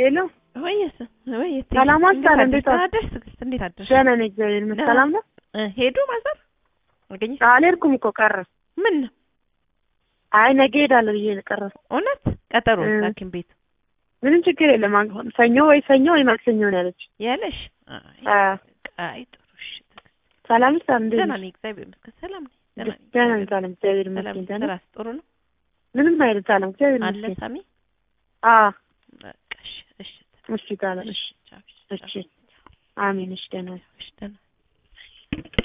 ሄሎ ወይስ ወይ ሰላም አስቻለ፣ እንዴት ዋልሽ? አደርሽ? ትዕግስት እንዴት አደርሽ? ደህና ነኝ እግዚአብሔር ይመስገን። ሰላም ነው? እ ሄዱ ማዘር አገኘሽ? አልሄድኩም እኮ ቀረ። ምን ነው አይ ነገ ሄዳለሁ ብዬ ነው ቀረ። እውነት ቀጠሮ እ ሐኪም ቤት ምንም ችግር የለም። አሁን ሰኞ ወይ ሰኞ ወይ ማክሰኞ ነው ያለች። ያለሽ? አይ አ አይ ጥሩ እሺ። ትዕግስት ሰላም ነሽ? እንዴት ደህና ነሽ? ነኝ እግዚአብሔር ይመስገን ሰላም ነኝ። ደህና ነኝ። ደህና ነኝ ሰላም፣ እግዚአብሔር ሰላም ይመስገን ደህና ነኝ። ስራስ ጥሩ ነው ምንም አይነት ሰላም፣ እግዚአብሔር አለ ይመስገን። ሳሚ? አ በቃ እሺ እሺ እሺ ሰላም፣ እሺ ቻው፣ እሺ፣ አሜን። እሺ ደህና ነኝ። እሺ ደህና